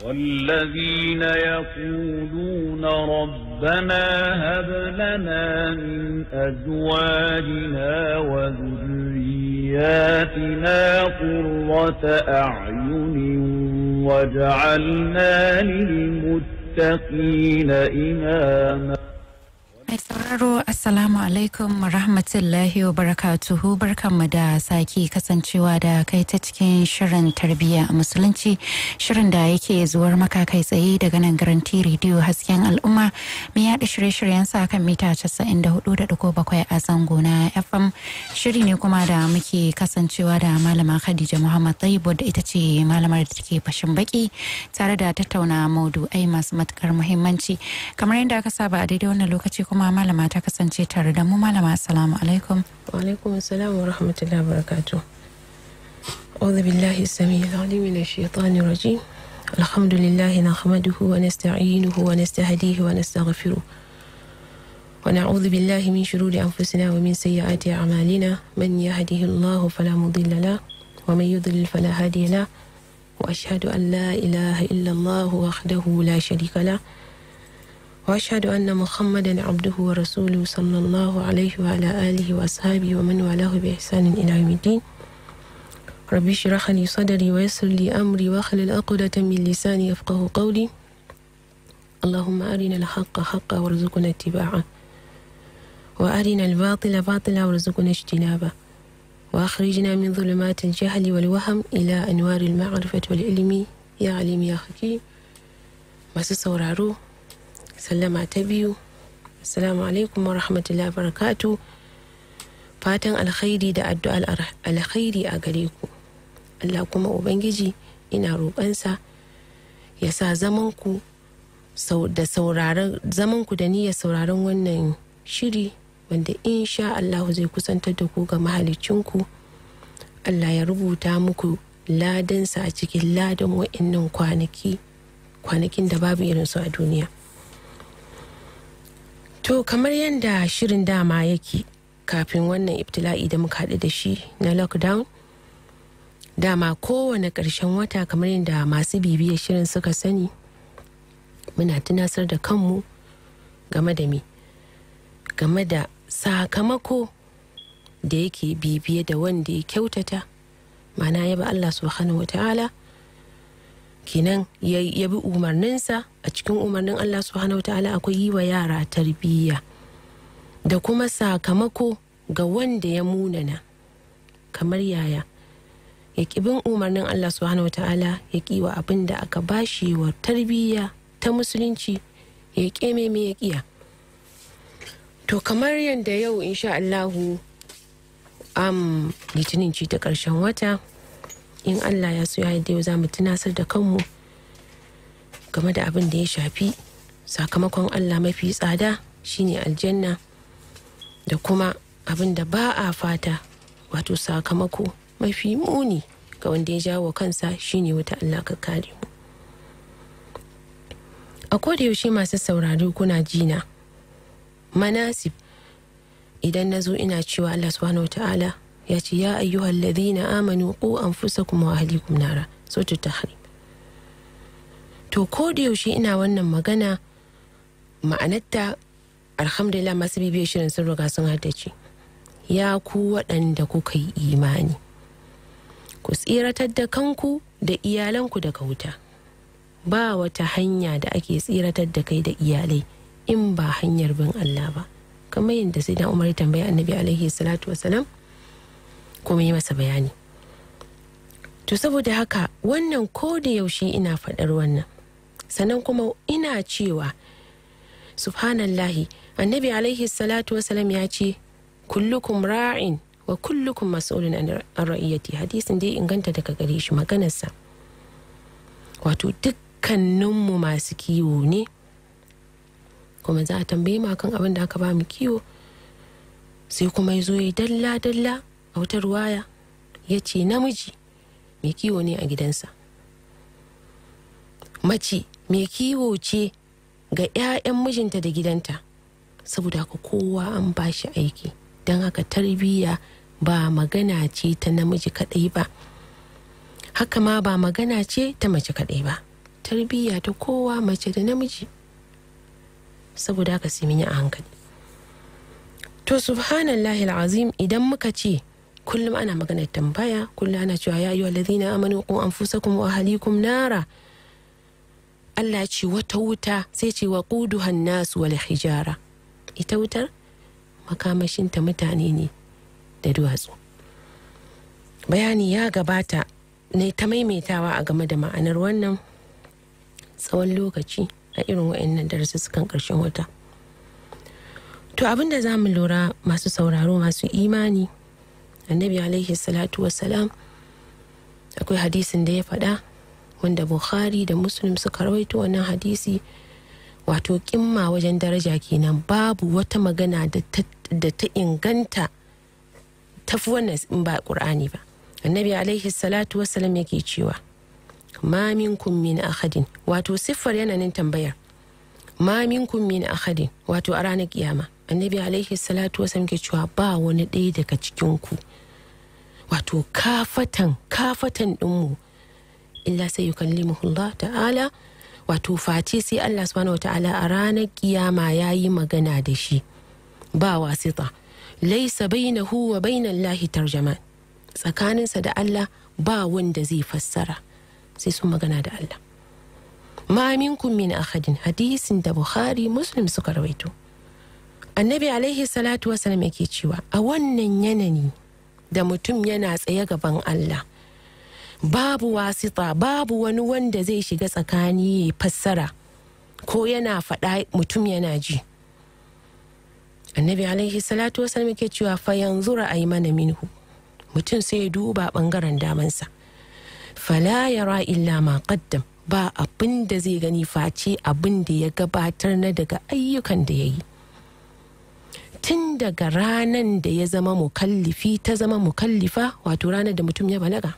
والذين يقولون ربنا هب لنا من أزواجنا وذرياتنا قرة أعين واجعلنا للمتقين إماما Mai sauraro Assalamu alaikum wa rahmatullahi wa barakatuhu barkanmu da sake kasancewa da kai ta cikin shirin tarbiyya a musulunci shirin da yake zuwar maka kai tsaye daga nan garanti rediyo hasken al'umma mai yaɗa shirye-shiryen sa kan mita 94.7 a zango na FM shiri ne kuma da muke kasancewa da malama Khadija Muhammad Tayyib da ita ce malamar da take fashin baki tare da tattauna maudu'ai masu matukar muhimmanci kamar yadda aka saba a daidai wannan lokaci kuma malama ta kasance tare da mu malama assalamu alaikum وعليكم السلام ورحمة الله وبركاته أعوذ بالله السميع العليم من الشيطان الرجيم الحمد لله نحمده ونستعينه ونستهديه ونستغفره ونعوذ بالله من شرور أنفسنا ومن سيئات أعمالنا من يهده الله فلا مضل له ومن يضلل فلا هادي له وأشهد أن لا إله إلا الله وحده لا شريك له وأشهد أن محمدا عبده ورسوله صلى الله عليه وعلى آله وأصحابه ومن والاه بإحسان إلى يوم الدين ربي اشرح لي صدري ويسر لي أمري واحلل عقدة من لساني يفقه قولي اللهم أرنا الحق حقا وارزقنا اتباعه وأرنا الباطل باطلا وارزقنا اجتنابه وأخرجنا من ظلمات الجهل والوهم إلى أنوار المعرفة والعلم يا عليم يا حكيم masu sauraro sallama ta biyu assalamu alaikum wa rahmatullahi barakatu fatan alkhairi da addu'ar alkhairi a gare ku Allah kuma ubangiji ina roƙonsa ya sa zamanku da sauraron zamanku da niyyar sauraron wannan shiri wanda insha Allah zai kusantar da ku ga mahalicinku Allah ya rubuta muku ladansa a cikin ladan wa'annan kwanaki kwanakin da babu irinsu a duniya to kamar yadda shirin dama yake kafin wannan ibtila'i da muka haɗu da shi na lockdown dama kowane ƙarshen wata kamar yadda masu bibiyar shirin suka sani muna tunasar da kanmu game da me game da sakamako da yake bibiye da wanda ya kyautata mana ya ba Allah subhanahu wa ta'ala kenan ya bi umarninsa a cikin umarnin Allah subhanahu wa ta'ala akwai yi wa yara tarbiyya da kuma sakamako ga wanda ya munana kamar yaya ya bin umarnin Allah subhanahu wa ta'ala ya wa abin da aka bashi wa tarbiyya ta musulunci ya ƙeme me ya ƙiya to kamar yadda yau insha Allahu am litinin ci ta ƙarshen wata in allah ya so ya yadda yau za mu tunasar da kanmu game da abin da ya shafi sakamakon allah mafi tsada shine aljanna da kuma abin da ba a fata wato sakamako mafi muni ga wanda ya jawo kansa shine wata allah ka kare mu a koda yaushe masu saurari kuna jina manasib idan na zo ina cewa allah subhanahu wa ta'ala ya ce ya ayyuhal ladhina amanu qu anfusakum wa ahlikum nara sautu tahrim to ko da yaushe ina wannan magana ma'anarta alhamdulillah masu bibiyar shirin sun riga sun haddace ya ku waɗanda kuka yi imani ku tsiratar da kanku da iyalanku daga wuta ba wata hanya da ake tsiratar da kai da iyalai in ba hanyar bin Allah ba kamar yadda sai da umar tambaya annabi alaihi salatu wasalam kuma yi masa bayani to saboda haka wannan ko da yaushe ina faɗar wannan sannan kuma ina cewa subhanallahi annabi alaihi salatu wasalam ya ce kullukum ra'in wa kullukum mas'ulun an ra'iyati hadisin dai inganta daga gare shi maganarsa wato dukkaninmu masu kiwo ne kuma za a tambaye mu akan abin da aka ba mu kiwo sai kuma ya zo ya dalla dalla a wata ruwaya ya ce namiji mai kiwo ne a gidansa mace mai kiwo ce ga 'ya'yan mijinta da gidanta saboda haka kowa an ba shi aiki don haka tarbiyya ba magana ce ta namiji kaɗai ba haka ma ba magana ce ta mace kaɗai ba tarbiyya ta kowa mace da namiji saboda haka sai mun yi a hankali to subhanallahi azim idan muka ce kullum ana maganar tambaya kullum ana cewa ya yi walladina amanu ku anfusakum wa ahlikum nara Allah ce wata wuta sai ce wa quduhan nasu wal hijara ita wutar makamashinta mutane ne da duwatsu bayani ya gabata ne ta maimaitawa a game da ma'anar wannan tsawon lokaci a irin wa'annan darussukan ƙarshen wata to abinda za mu lura masu sauraro masu imani annabi alaihi salatu wassalam akwai hadisin da ya faɗa wanda bukhari da muslim suka rawaito wannan hadisi wato kimma wajen daraja kenan babu wata magana da ta inganta tafi wannan in ba ƙur'ani ba annabi alaihi salatu wassalam yake cewa ma minkum min ahadin wato siffar yananin tambayar ma minkum min ahadin wato a ranar kiyama annabi alaihi salatu wassalam ke cewa ba wani ɗaya daga cikin ku wato kafatan kafatan ɗinmu illa sai yukallimuhullah ta'ala wato face sai Allah subhanahu wata'ala a ranar kiyama ya yi magana da shi ba wasita laisa bainahu wa bainallahi tarjaman tsakaninsa da Allah ba wanda zai fassara sai sun magana da Allah ma minkum min ahadin hadisin da Bukhari Muslim suka rawaito annabi alaihi salatu wasallam yake cewa a wannan yanayi da mutum yana tsaye gaban Allah babu wasita babu wani wanda zai shiga tsakani ya fassara ko yana faɗa mutum yana ji annabi alaihi salatu wasallam yake cewa fa yanzu ra'ayi mana minhu mutum sai ya duba bangaren damansa fala yara illa ma qaddam ba abin da zai gani face abin da ya gabatar na daga ayyukan da ya yi tun daga ranan da ya zama mukallifi ta zama mukallifa wato ranar da mutum ya balaga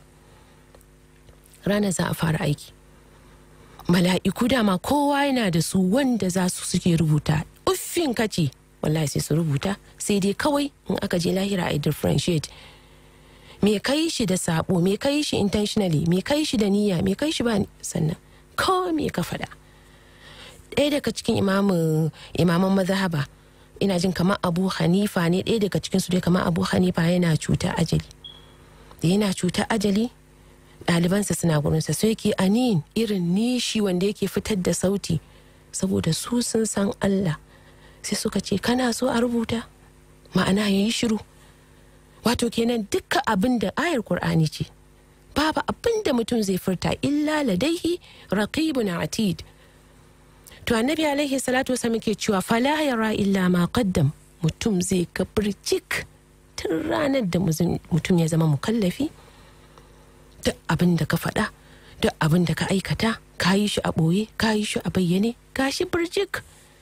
ranar za a fara aiki mala'iku dama kowa yana da su wanda za su suke rubuta uffin kace wallahi sai su rubuta sai dai kawai in aka je lahira a differentiate me kai shi da sabo me kai shi intentionally me kai shi da niyya me kai shi ba sannan ko me ka faɗa ɗaya daga cikin imamu imaman mazhaba ina jin kamar abu hanifa ne ɗaya daga cikin su dai kamar abu hanifa yana cuta ajali da yana cuta ajali ɗalibansa suna gurinsa sai yake anin irin nishi wanda yake fitar da sauti saboda su sun san Allah sai suka ce kana so a rubuta ma'ana ya yi shiru wato kenan dukkan abin da ayar Kur'ani ce babu abin da mutum zai furta illa ladaihi raqibun atid to annabi alaihi salatu wasallam ke cewa fala yara illa ma qaddam mutum zai ga birjik tun ranar da mutum ya zama mukallafi duk abin da ka faɗa duk abin da ka aikata ka yi shi a ɓoye ka yi shi a bayyane ga shi birjik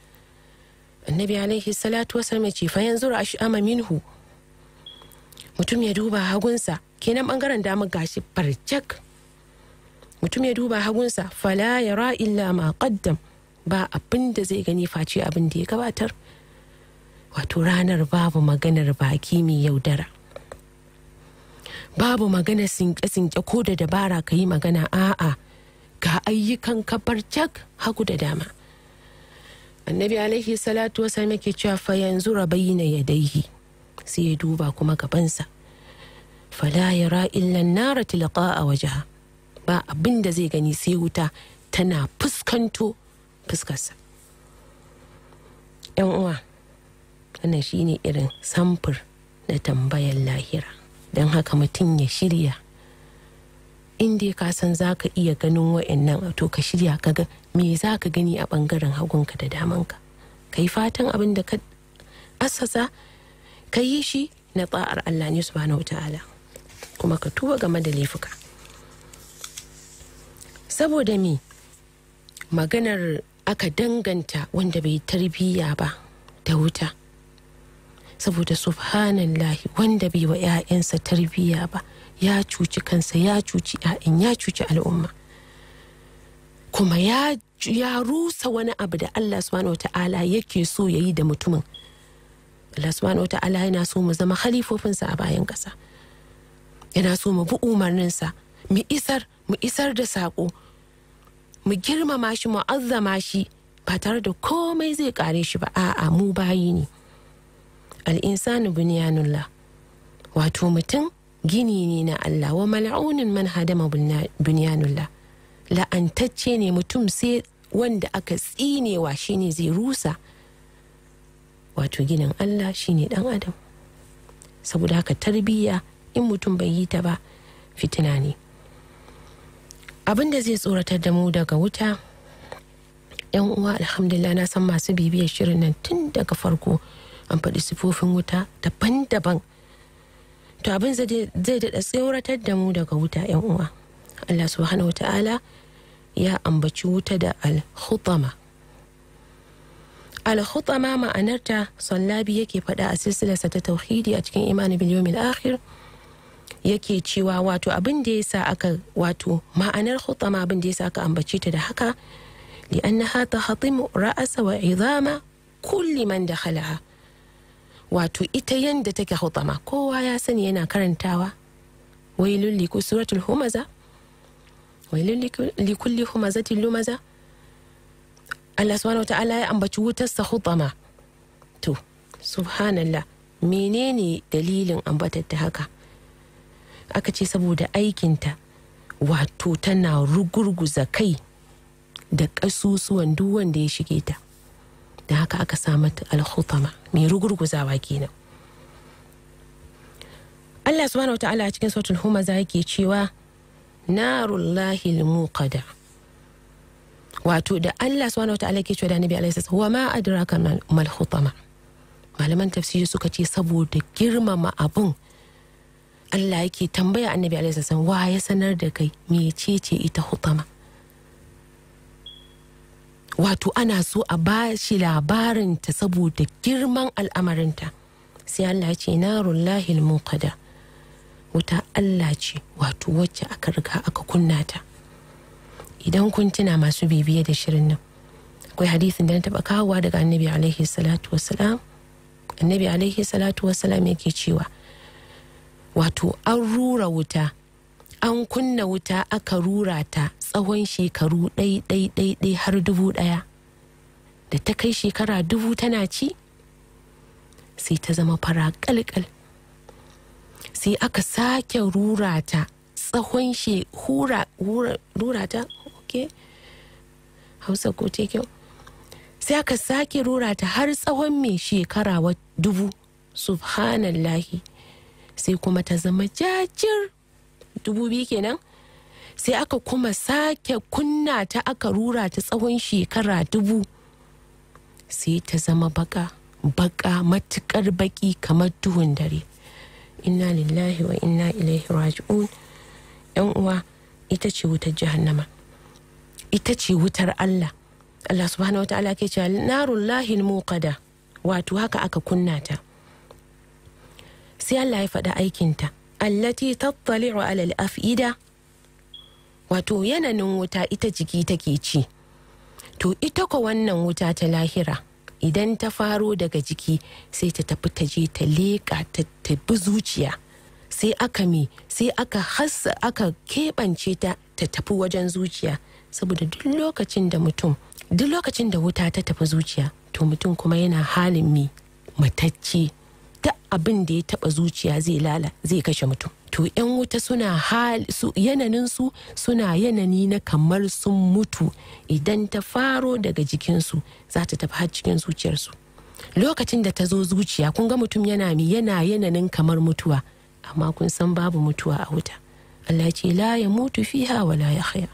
annabi alaihi salatu wasallam ce fa yanzu ash'ama minhu mutum ya duba hagunsa kenan bangaren dama gashi barjak mutum ya duba hagunsa fala yara illa ma qaddam ba abin da zai gani face abin da ya gabatar wato ranar babu maganar baki mai yaudara babu magana sinke-sinke ko da dabara ka yi magana a'a ga ayyukan kabar jak hagu da dama annabi alaihi salatu wasallam yake cewa fa yanzu rabaina yadaihi sai ya duba kuma gabansa fala yara illa nara tilqa a wajaha ba abin da zai gani sai wuta tana fuskanto fuskarsa yan uwa wannan shine irin samfur na tambayar lahira don haka mutum ya shirya inda ka san za ka iya ganin wa'annan to ka shirya ka ga me za ka gani a bangaren hagunka da damanka ka yi fatan abin da ka asasa ka yi shi na tsa'ar Allah ne subhanahu wa ta'ala kuma ka tuba game da laifuka saboda me maganar aka danganta wanda bai tarbiyya ba da wuta saboda subhanallahi wanda bai wa 'ya'yansa tarbiyya ba ya cuci kansa ya cuci 'ya'yan ya cuci al'umma kuma ya, ya rusa wani abu da Allah subhanahu ta'ala yake so ya yi da mutumin Allah subhanahu ta'ala yana so mu zama halifofinsa a bayan ƙasa yana so mu bi umarninsa mu isar mu isar da saƙo mu girmama shi mu azzama shi ba tare da komai zai kare shi ba a'a mu bayi ne al'insanu bunyanullah wato mutum gini ne na Allah wa mal'unin man hadama bunyanullah la'antacce ne mutum sai wanda aka tsinewa shine zai rusa wato ginin Allah shine dan adam saboda haka tarbiyya in mutum bai yi ta ba fitina ne abin da zai tsoratar da mu daga wuta yan uwa alhamdulillah na san masu bibiyar shirin nan tun daga farko an faɗi sifofin wuta daban-daban to abin zai daɗa tsoratar da mu daga wuta yan uwa Allah subhanahu wa ta'ala ya ambaci wuta da al-khutama al-khutama ma'anarta sallabi yake faɗa a silsilarsa ta tauhidi a cikin imani bil yawmil akhir yake cewa wato abin da yasa aka wato ma'anar khutama abin da yasa aka ambace ta da haka li'annaha tahtimu ra'asa wa idama kulli man dakhalaha wato ita yanda take khutama kowa ya sani yana karantawa wailul li suratul humaza wailul li kulli humazatin lumaza Allah subhanahu wa ta'ala ya ambaci wutarsa khutama to subhanallah menene dalilin ambatar ta haka aka ce saboda aikinta wato tana rugurguza kai da ƙasusuwan duk wanda ya shige ta da haka aka sa mata alhutama mai rugurguzawa kenan Allah subhanahu ta'ala a cikin sautul humaza yake cewa narullahi muqada wato da Allah subhanahu ta'ala yake cewa da Nabi alaihi salatu wa ma adraka mal hutama malaman tafsiri suka ce saboda girmama abun Allah yake tambaya annabi alaihi salatu wa ya sanar da kai mecece ita hutama wato ana so a ba shi labarinta saboda girman al'amarinta sai Allah ya ce narullahi muqada wuta Allah ce wato wacce aka riga aka kunna ta idan kun tuna masu bibiye da shirin nan akwai hadisin da na taba kawowa daga annabi alaihi salatu wassalam annabi alaihi salatu wassalam yake cewa wato an rura wuta an kunna wuta aka rura ta tsawon shekaru ɗai-ɗai-ɗai har dubu ɗaya da ta kai shekara dubu tana ci sai ta zama fara ƙalƙal sai aka sake rura ta tsawon she hura rura ta ok hausa ko te kyau sai aka sake rura ta har tsawon mai shekara dubu subhanallahi sai kuma ta zama jajir dubu biyu kenan sai aka kuma sake kunna ta aka rura ta tsawon shekara dubu sai ta zama baka baka matukar baki kamar duhun dare inna lillahi wa inna ilaihi raji'un yan uwa ita ce wutar jahannama ita ce wutar Allah Allah subhanahu wa ta'ala ke cewa narullahi muqada wato haka aka kunna ta sai Allah ya faɗa aikinta allati tattali'u alal af'ida wato yananin wuta ita jiki take ci to ita ko wannan wuta ta lahira idan ta faro daga jiki sai ta tafi ta je ta leƙa ta tabi zuciya sai aka me sai aka hassa aka keɓance ta ta tafi wajen zuciya saboda duk lokacin da mutum duk lokacin da wuta ta tafi zuciya to mutum kuma yana halin me matacce duk abin da ya taba zuciya zai lala zai kashe mutum to yan wuta suna hal su yananin su suna yanani na kamar sun mutu idan ta faro daga jikinsu za ta tafi har cikin zuciyarsu lokacin da ta zo zuciya kun ga mutum yana mi yana yananin kamar mutuwa amma kun san babu mutuwa a wuta Allah ce la ya mutu fiha wa la ya haya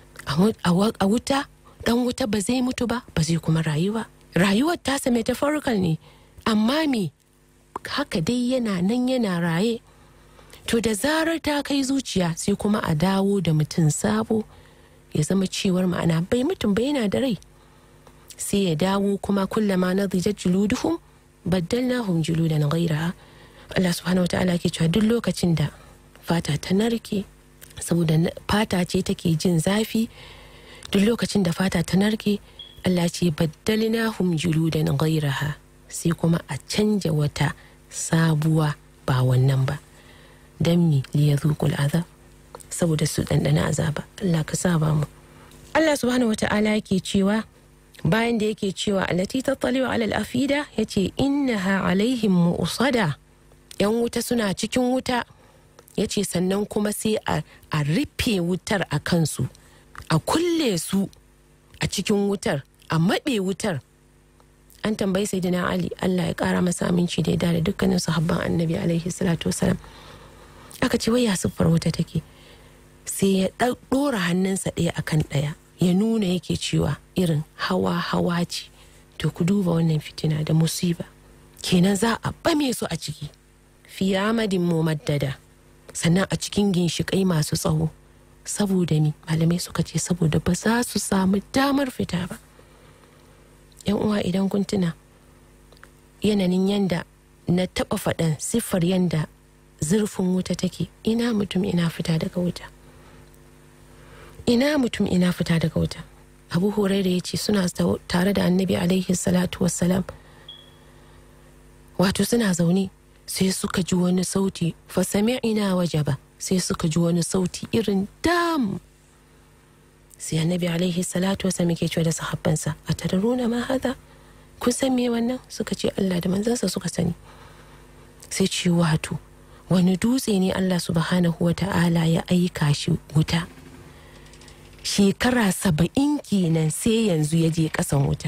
a wuta dan wuta ba zai mutu ba ba zai kuma rayuwa rayuwar tasa metaphorical ne amma me haka dai yana nan yana raye to da zarar ta kai zuciya sai kuma a dawo da mutum sabo ya zama cewar ma'ana bai mutum bai yana da rai sai ya dawo kuma kullama na zijat juluduhum baddalnahum juludan ghairaha Allah subhanahu wataala ke cewa duk lokacin da fata ta narke saboda fata ce take jin zafi duk lokacin da fata ta narke Allah ce baddalnahum juludan ghairaha sai kuma a canja wata sabuwa ba wannan ba don mi liya zuƙul azab saboda su ɗanɗana azaba Allah ka sa ba mu Allah subhanahu wa ta'ala yake cewa bayan da yake cewa allati tattaliwa alal afida yace innaha alaihim mu'sada yan wuta suna cikin wuta yace sannan kuma sai a rufe wutar a kansu a kulle su a cikin wutar a maɓe wutar an tambayi sai ali Allah ya ƙara masa aminci da ya da dukkanin sahabban annabi alaihi salatu wasalam aka ce wai ya siffar wuta take sai ya ɗora hannunsa ɗaya akan ɗaya ya nuna yake cewa irin hawa hawa ce to ku duba wannan fitina da musiba kenan za a bame su a ciki fi amadin mumaddada sannan a cikin ginshiƙai masu tsawo saboda ni malamai suka ce saboda ba za su samu damar fita ba yan uwa idan kun tuna yanayin yanda na taɓa faɗan siffar yanda zurfin wuta take ina mutum ina fita daga wuta ina mutum ina fita daga wuta abu huraira ya ce suna tare da annabi alaihi salatu wassalam wato suna zaune sai suka ji wani sauti fasami'ina wajaba sai suka ji wani sauti irin dam sai annabi alaihi salatu wassalam yake cewa da sahabbansa a tadaruna ma hada kun san me wannan suka ce Allah da manzansa suka sani sai ce wato wani dutse ne Allah subhanahu wa ta'ala ya aika shi wuta shekara saba'in kenan sai yanzu ya je kasan wuta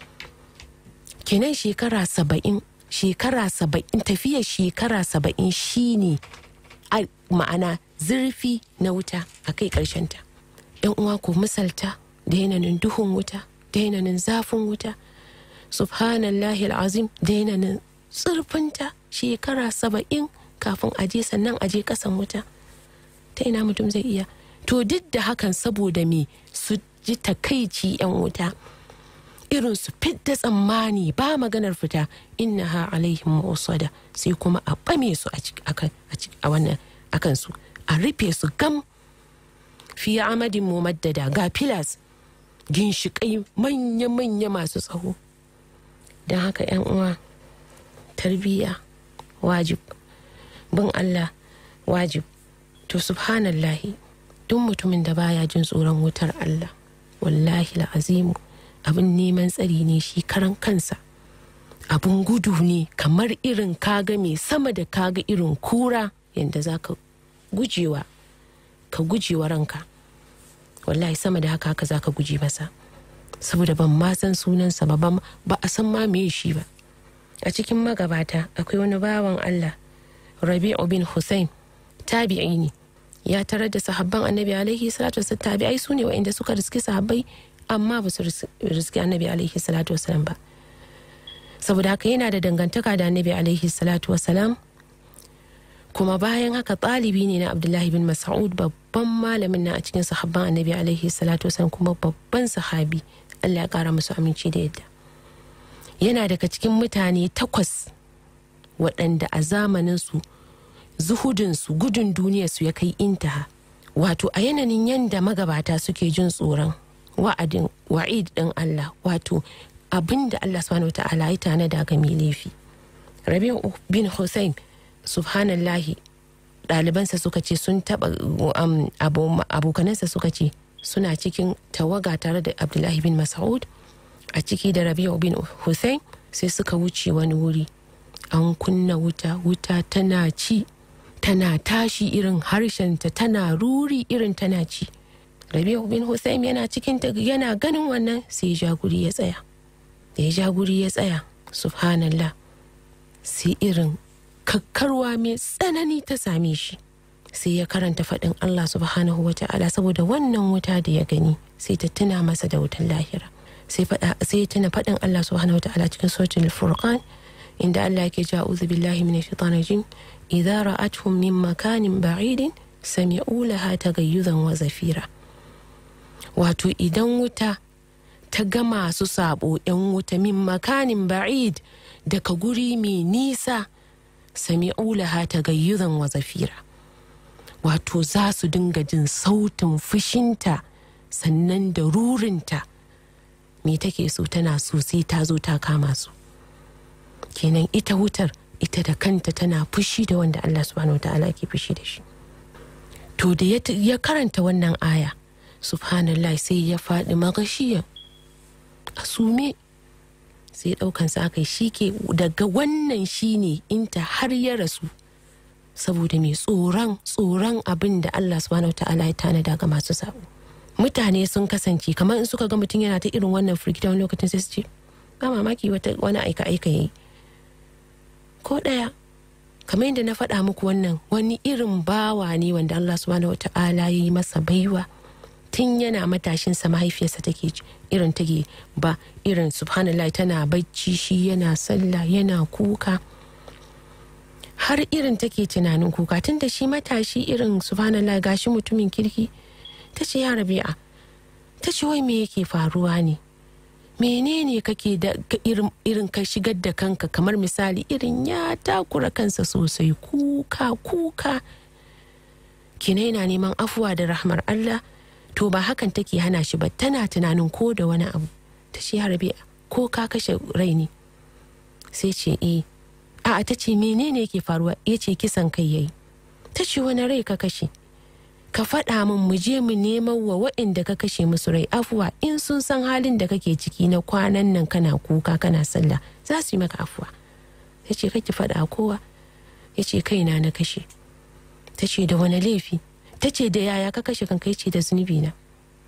kenan shekara saba'in shekara saba'in tafiyar shekara saba'in shine a ma'ana zurfi na wuta a kai ta yan uwa ku misalta da yanayin duhun wuta da yanayin zafin wuta subhanallahi al'azim da yanayin zurfinta shekara saba'in kafin aje sannan aje kasan wuta ta ina mutum zai iya to duk da hakan saboda me su ji takaici yan wuta irin su fidda tsammani ba maganar fita inna ha alaihim musada sai kuma a bame su a wannan akan su a rufe su gam fi amadin mumaddada ga filas ginshiƙai manya-manya masu tsawo don haka yan uwa tarbiyya wajib bin Allah wajib to subhanallahi duk mutumin da baya jin tsoron wutar Allah wallahi la'azimu abin neman tsari ne shi karan kansa abin gudu ne kamar irin kaga mai sama da kaga irin kura yadda za ka gujewa ka gujewa ranka wallahi sama da haka haka za ka guje masa saboda ban ma san sunansa ba ba a san ma me shi ba a cikin magabata akwai wani bawan Allah rabi'u bin hussein tabi'i ne ya tarar da sahabban annabi alaihi salatu wasallam tabi'ai su ne wa'inda suka riski sahabbai amma ba su riski annabi alaihi salatu wasallam ba saboda haka yana da dangantaka da annabi alaihi salatu wasallam kuma bayan haka ɗalibi ne na abdullahi bin mas'ud babban malamin na a cikin sahabban annabi alaihi salatu wasallam kuma babban sahabi allah ya kara musu aminci da yadda yana daga cikin mutane takwas waɗanda a zamaninsu zuhudinsu gudun duniyarsu ya kai intaha wato a yanayin yadda magabata suke jin tsoron wa'adin wa'id ɗin Allah wato abin da Allah subhanahu ta'ala ya tanada ga mai laifi rabi'u bin hussein subhanallahi ɗalibansa suka ce sun taɓa abokanansa suka ce suna cikin tawaga tare da abdullahi bin mas'ud a ciki da rabi'u bin hussein sai suka wuce wani wuri an kunna wuta wuta tana ci tana tashi irin harshenta tana ruri irin tana ci rabi'u bin hussein yana cikin yana ganin wannan sai ja guri ya tsaya da ya ja guri ya tsaya subhanallah sai irin kakkarwa mai tsanani ta same shi sai ya karanta faɗin allah subhanahu wa ta'ala saboda wannan wuta da ya gani sai ta tuna masa da wutan lahira sai ya tuna faɗin allah subhanahu wa ta'ala cikin suratul furqan inda Allah yake ja uzu billahi min shaitan rajim idza ra'atuhum min makanin ba'idin sami'u laha tagayyuzan wa zafira wato idan wuta ta ga masu sabo yan wuta min makanin ba'id daga guri mai nisa sami'u laha tagayyuzan wa zafira wato za su dinga jin sautin fushinta sannan da rurinta me take so tana so sai ta zo ta kama su kenan ita wutar ita da kanta tana fushi da wanda Allah subhanahu wa ta'ala ke fushi da shi to da ya karanta wannan aya subhanallah sai ya faɗi magashiyan a sume sai ɗaukansa aka yi shi ke daga wannan shine inta har ya rasu saboda mai tsoron tsoron abin da Allah subhanahu ta'ala ya tanada ga masu sabo mutane sun kasance kamar in suka ga mutum yana ta irin wannan firgita wani lokacin sai su ce ba mamaki wani aika aika yayi ko ɗaya kamar yadda na faɗa muku wannan wani irin bawa ne wanda Allah subhanahu ta'ala ya yi masa baiwa tun yana matashinsa mahaifiyarsa take irin take ba irin subhanallah tana bacci shi yana sallah yana kuka har irin take tunanin kuka tun da shi matashi irin subhanallah gashi mutumin kirki ta ce ya rabi'a ta ce wai me yake faruwa ne menene kake da irin ka shigar da kanka kamar misali irin ya takura kansa sosai kuka kuka kina yana neman afuwa da rahmar Allah to ba hakan take hana shi ba tana tunanin ko da wani abu ta ce ya rabi'a ko ka kashe rai ne sai ce eh a'a ta ce menene yake faruwa ya ce kisan kai yayi ta ce wani rai ka kashe ka faɗa min mu je mu neman wa waɗanda ka kashe musu rai afuwa in sun san halin da kake ciki na kwanan nan kana kuka kana sallah za su yi maka afuwa ta ce kake faɗa kowa ya ce kaina na kashe ta ce da wani laifi ta ce da yaya ka kashe kanka ya ce da zunubi na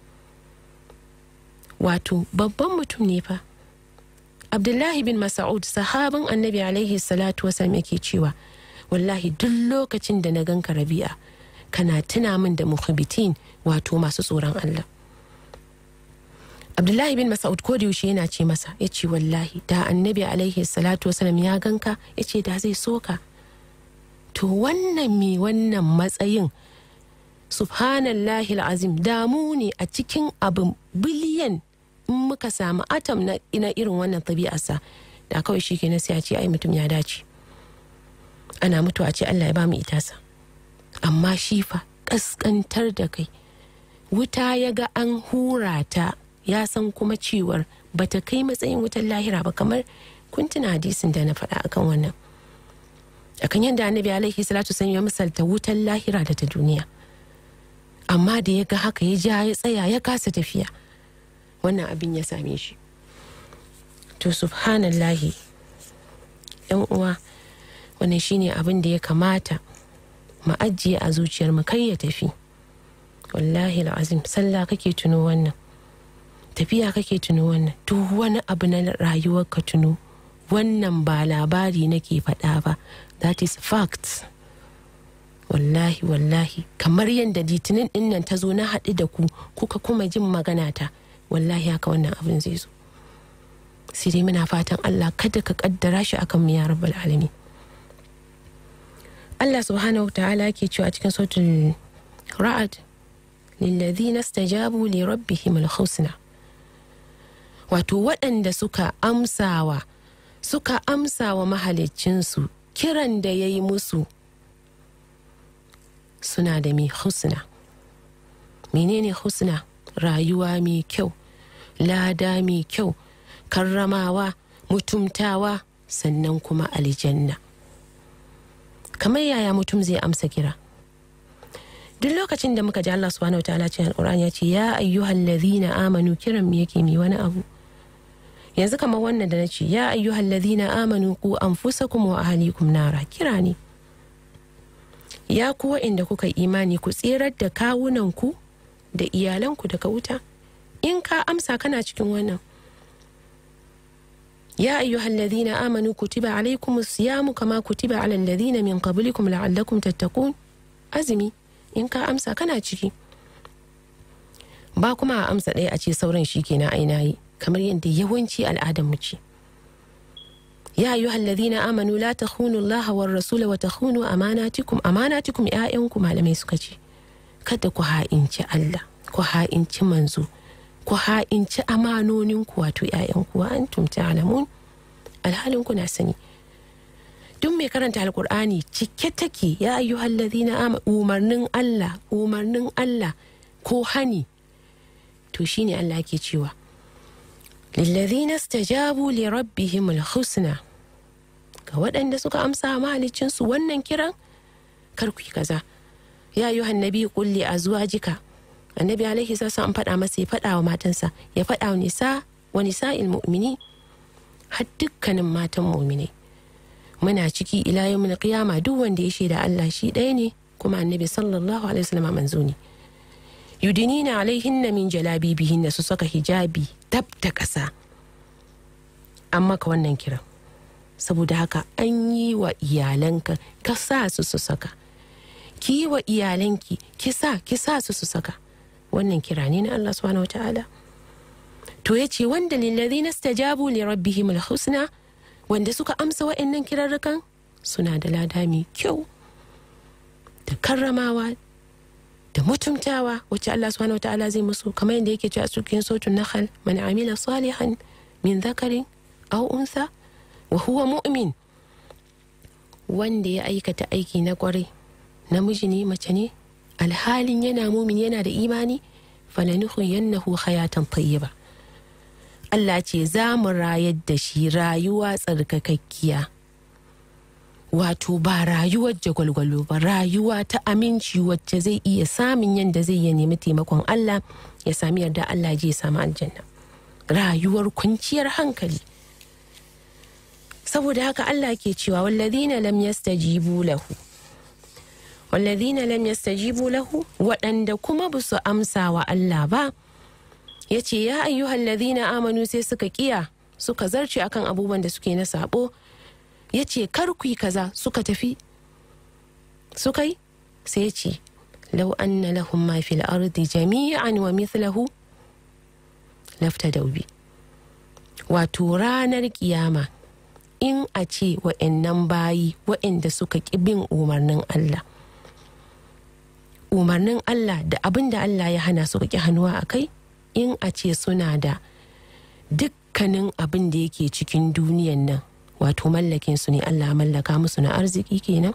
wato babban mutum ne fa abdullahi bin mas'ud sahabin annabi alaihi salatu wasallam yake cewa wallahi duk lokacin da na ganka rabi'a kana tuna min da muhibbitin wato masu tsoron Allah abdullahi bin mas'ud ko da yaushe yana ce masa ya ce wallahi da annabi alaihi salatu wasallam ya ganka ya ce da zai soka to wannan me wannan matsayin subhanallahi azim damu ne a cikin abin biliyan in muka samu atom na ina irin wannan tabi'arsa da kawai shi kenan sai a ce ai mutum ya dace ana mutuwa ce Allah ya ba mu itasa amma shi fa kaskantar da kai wuta ya ga an hura ta ya san kuma cewar bata kai matsayin wutar lahira ba kamar kun tuna hadisin da na faɗa akan wannan akan yadda annabi alaihi salatu sun ya misalta wutar lahira da ta duniya amma da ya ga haka ya ja ya tsaya ya kasa tafiya wannan abin ya same shi to subhanallahi yan uwa wannan shine abin da ya kamata mu ajiye a zuciyar mu kai ya tafi wallahi azim sallah kake tuno wannan tafiya kake tuno wannan duk wani abu na rayuwar ka tuno wannan ba labari nake faɗa ba that is fact wallahi wallahi kamar yadda litinin ɗin nan ta zo na haɗu da ku kuka kuma jin magana ta wallahi haka wannan abin zai zo sai dai muna fatan Allah kada ka kaddara shi akan mu ya rabbal alamin Allah subhanahu wa ta'ala ke cewa cikin sautin ra'ad lillazina stajabu li rabbihim al-husna wato waɗanda suka amsawa suka amsawa mahaliccinsu kiran da ya yi musu suna da mai husna menene husna rayuwa mai kyau lada mai kyau karramawa mutumtawa sannan kuma aljanna kamar yaya mutum zai amsa kira duk lokacin da muka ji Allah subhanahu wa ta'ala cikin alquran ya ce ya ayyuhal ladhina amanu kiran mu yake mi wani abu yanzu kamar wannan da na ce ya ayyuhal ladhina amanu ku anfusakum wa ahlikum nara kira ne ya ku inda kuka imani ku tserar da kawunanku da iyalanku daga wuta in ka amsa kana cikin wannan ya ayyuhal ladhina amanu kutiba alaykum siyamu kama kutiba ala alladhina min qablikum la'allakum tattaqun azumi in ka amsa kana ciki ba kuma a amsa ɗaya a ce sauran shi kenan aina yi kamar yadda yawanci al'adar mu ce ya ayyuha alladhina amanu la takhunu Allah war rasula wa takhunu amanatikum amanatikum ƴaƴanku malamai suka ce kada ku ha'inci Allah ku ha'inci manzo ku ha'inci amanoninku wato ƴaƴanku wa antum ta'lamun alhalin ku na sani duk mai karanta alkur'ani cike take ya ayyuhal ladhina amanu umarnin Allah umarnin Allah ko hani to shine Allah ke cewa lillazina stajabu li rabbihim alhusna ga waɗanda suka amsa mahalicinsu wannan kiran kar ku yi kaza ya yi hannabi kulli a zuwa jika annabi alaihi sassa an faɗa masa ya faɗa wa matansa ya faɗa wa nisa wa nisa'il mu'mini har dukkanin matan mu'minai muna ciki ila yawmin qiyama duk wanda ya shaida Allah shi ɗaya ne kuma annabi sallallahu alaihi wasallam manzo ne yudinina alaihinna min jalabibihinna su saka hijabi tab da ƙasa an maka wannan kiran saboda haka an yi wa iyalanka ka sa su su saka ki yi wa iyalanki ki sa ki sa su su saka wannan kira ne na Allah subhanahu wataala to ya ce wanda lillazi nastajabu li rabbihim alhusna wanda suka amsa wa'annan kirarrukan suna da lada mai kyau da karramawa da mutumtawa wacce Allah subhanahu wataala zai musu kamar yadda yake cewa cikin sotun nahl man amila salihan min dhakarin aw unsa wa huwa mu'min wanda ya aikata aiki na kwarai namiji ne mace ne alhalin yana mumin yana da imani falanuhu yannahu hayatan tayyiba Allah ce za mu rayar da shi rayuwa tsarkakakkiya wato ba rayuwar jagwalgwalo ba rayuwa ta aminci wacce zai iya samun yadda zai ya nemi taimakon Allah ya sami yarda Allah je ya samu aljanna rayuwar kwanciyar hankali saboda haka Allah ke cewa wallazina lam yastajibu lahu wallazina lam yastajibu lahu waɗanda kuma ba su amsa wa Allah ba ya ce ya ayyuhal ladhina amanu sai suka kiya suka zarce akan abubuwan da suke na sabo ya ce kar ku yi kaza suka tafi suka yi sai ya ce lau anna lahum ma fil ardi jami'an wa mithlahu lafta daubi wato ranar kiyama in a ce wa'annan bayi wa'anda suka ƙi bin umarnin Allah umarnin Allah da abin da Allah ya hana su ƙi hannuwa a kai in a ce suna da dukkanin abin da yake cikin duniyan nan wato mallakin su ne Allah mallaka musu na arziki kenan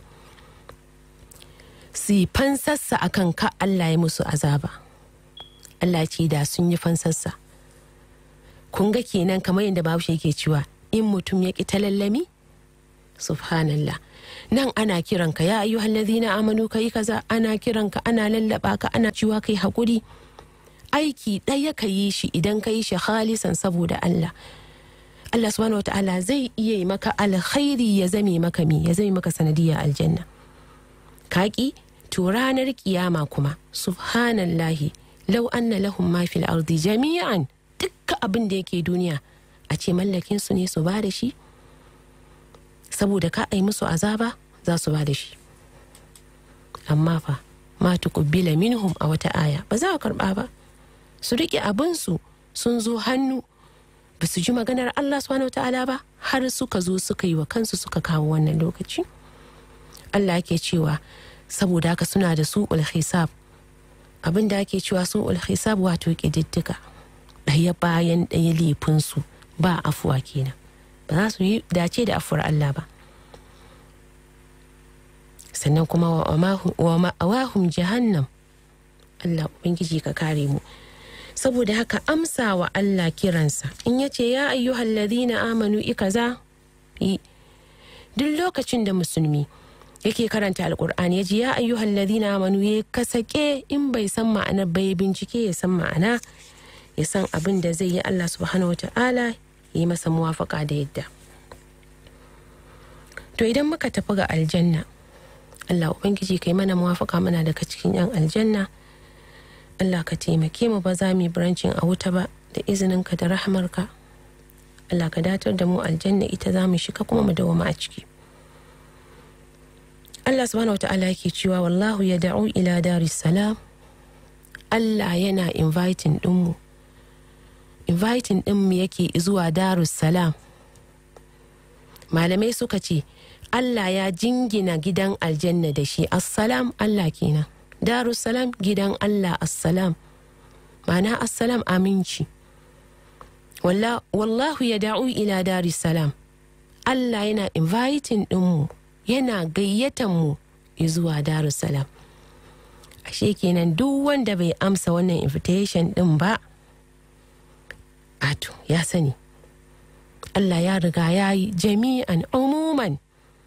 su yi fansassa akan ka Allah ya musu azaba Allah ce da sun yi fansassa kun ga kenan kamar yadda bahaushe yake cewa in mutum ya ƙi ta lallami subhanallah nan ana kiranka ya ayyuhal ladhina amanu kai kaza ana kiranka ana lallaba ka ana ciwa kai hakuri aiki ɗaya ka yi shi idan ka yi shi halisan saboda Allah Allah subhanahu wataala zai iya yi maka alkhairi ya zame maka mi ya zame maka sanadiyya aljanna kaki to ranar kiyama kuma subhanallahi lau anna lahum ma fil ardi jami'an dukkan abin da yake duniya a ce mallakin su ne su ba da shi saboda ka ai musu azaba za su ba da shi amma fa ma tuqbila minhum a wata aya ba za a karba ba su riƙe abinsu sun zo hannu ba su ji maganar Allah subhanahu ta'ala ba har suka zo suka yi wa kansu suka kawo wannan lokaci Allah ke cewa saboda haka suna da su hisab abin da ake cewa su hisab wato ƙididdiga ɗaya bayan ɗaya laifinsu ba afuwa kenan ba za su yi dace da afuwar Allah ba sannan kuma wa ma'awahum jahannam Allah Ubangiji ka kare mu saboda haka amsa wa Allah kiransa in ya ce ya ayyuhal ladhina amanu ikaza yi duk lokacin da musulmi yake karanta alkur'ani ya ji ya ayyuhal ladhina amanu ya kasake in bai san ma'ana bai bincike ya san ma'ana ya san abin da zai yi Allah subhanahu wata'ala ya yi masa muwafaka da yadda to idan muka tafi ga aljanna Allah ubangiji kai mana muwafaka mana daga cikin yan aljanna Allah ka taimake mu ba za mu yi birancin a wuta ba da izininka da rahamarka Allah ka datar da mu aljanna ita za mu shiga kuma mu dawama a ciki Allah subhanahu wa ta'ala yake cewa wallahu ya da'u ila daris salam Allah yana inviting ɗinmu inviting ɗinmu yake zuwa darus salam malamai suka ce Allah ya jingina gidan aljanna da shi assalam Allah kenan darussalam gidan Allah assalam ma'ana assalam aminci wallahu ya da'u ila darussalam Allah yana inviting ɗinmu yana gayyatan mu zuwa darussalam ashe kenan duk wanda bai amsa wannan invitation ɗin ba ato ya sani Allah ya riga ya yi jami'an umuman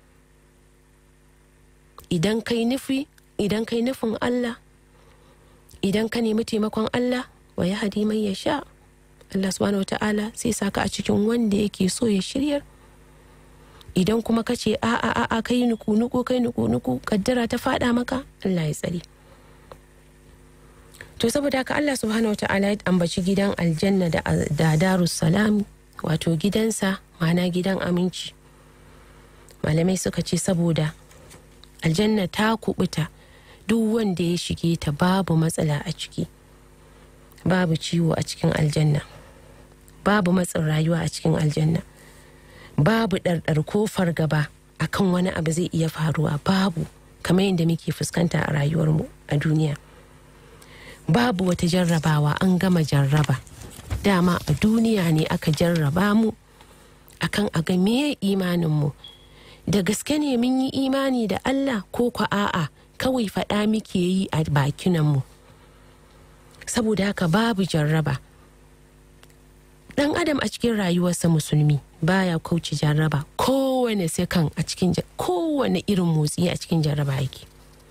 idan kai nufi idan kai nufin Allah idan ka nemi taimakon Allah wa ya hadi mai ya sha Allah subhanahu wata'ala sai saka a cikin wanda yake so ya shiryar idan kuma ka ce a a a kai nuku nuku kai nuku nuku kaddara ta fada maka Allah ya tsare to saboda haka Allah subhanahu wata'ala ya ambaci gidan aljanna da, da darus salam wato gidansa ma'ana gidan aminci malamai suka ce saboda aljanna ta kubuta duk wanda ya shige ta babu matsala a ciki babu ciwo a cikin aljanna babu matsin rayuwa a cikin aljanna babu ɗarɗar ko fargaba akan wani abu zai iya faruwa babu kamar yadda muke fuskanta a rayuwarmu a duniya babu wata jarrabawa an gama jarraba dama a duniya ne aka jarraba mu akan a ga me imaninmu da gaske ne mun yi imani da Allah ko kwa a'a kawai faɗa muke yi a bakinanmu saboda haka babu jarraba ɗan adam a cikin rayuwarsa musulmi baya kauce jarraba kowane sekan a cikin kowane irin motsi a cikin jarraba yake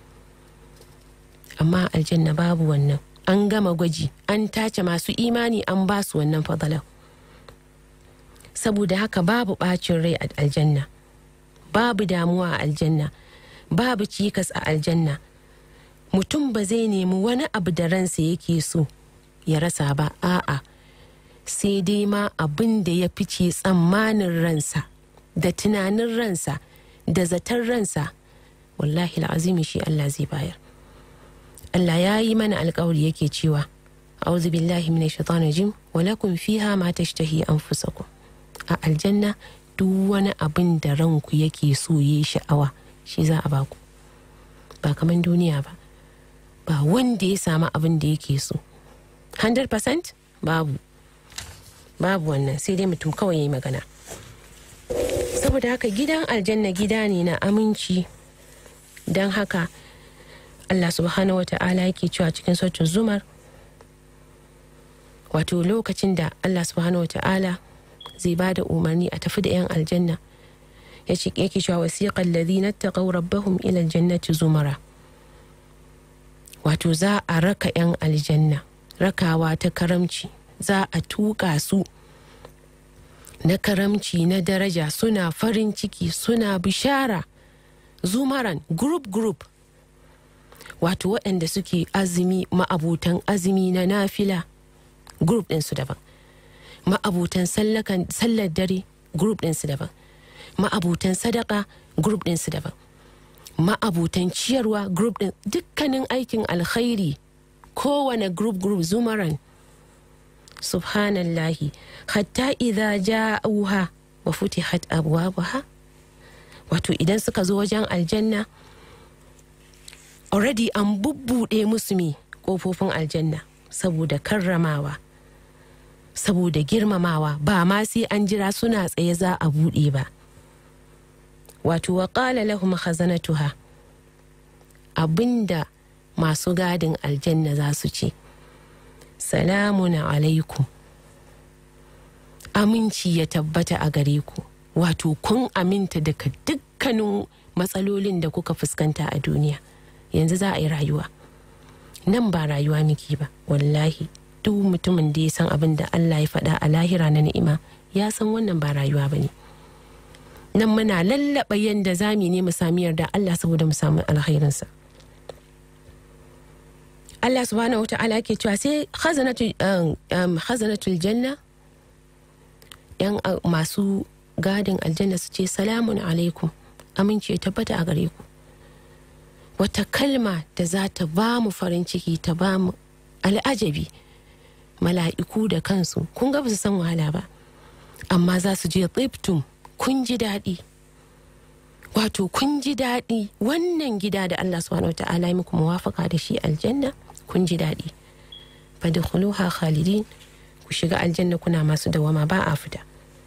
amma aljanna babu wannan an gama gwaji an tace masu imani an ba su wannan fadalan saboda haka babu ɓacin rai a aljanna babu damuwa a aljanna babu cikas a aljanna mutum ba zai nemi wani abu da ransa yake so ya rasa ba a'a sai dai ma abin da ya fice tsammanin ransa da tunanin ransa da zaton ransa wallahi azimi shi Allah zai bayar Allah ya yi mana alkawari yake cewa a'udhu billahi minash shaitanir rajim wa lakum fiha ma tashtahi anfusakum a aljanna duk wani abin da ranku yake so yi sha'awa shi za a baku ba kaman duniya ba ba wanda ya samu abin da yake so 100% babu babu wannan sai dai mutum kawai ya yi magana saboda haka gidan aljanna gida ne na aminci don haka allah subhanahu wa ta'ala yake cewa cikin sautin zumar wato lokacin da allah subhanahu wa ta'ala zai ba da umarni a tafi da 'yan aljanna ya ce yake cewa wasiƙan ladina taqaw rabbahum ila aljannati zumara wato za a raka 'yan aljanna rakawa ta karamci za a tuƙa su na karamci na daraja suna farin ciki suna bishara zumaran group group wato waɗanda suke azumi ma'abutan azumi na nafila group ɗinsu daban ma'abutan sallar dare group ɗinsu daban ma'abutan sadaka group ɗinsu daban ma'abutan ciyarwa group ɗin dukkanin aikin alkhairi kowane group group zumaran subhanallahi hatta idza ja'uha wa futihat abwabuha wato idan suka zo wajen aljanna already an bubbuɗe musu me ƙofofin aljanna saboda karramawa saboda girmamawa ba ma sai an jira suna tsaye za a buɗe ba wato wa ƙala lahum khazanatuha abinda masu gadin aljanna za su ce salamun alaikum aminci ya tabbata a gare ku wato kun aminta daga dukkanin matsalolin da kuka fuskanta a duniya yanzu za a yi rayuwa nan ba rayuwa miki ba wallahi duk mutumin da ya san abin da Allah ya faɗa a lahira na ni'ima ya san wannan ba rayuwa ba ne nan muna lallaɓa yadda za mu ne mu sami yarda Allah saboda mu samu alkhairinsa Allah subhanahu wata'ala ke cewa sai khazanatul janna yan masu gadin aljanna su ce salamun alaikum aminci ya tabbata a gare ku wata kalma da za ta ba mu farin ciki ta ba mu al'ajabi mala'iku da kansu kun ga ba su san wahala ba amma za su je tsibtum kun ji daɗi wato kun ji daɗi wannan gida da Allah subhanahu wata'ala muku muwafaka da shi aljanna kun ji daɗi fadkhuluha khalidin ku shiga aljanna kuna masu dawama ba a fita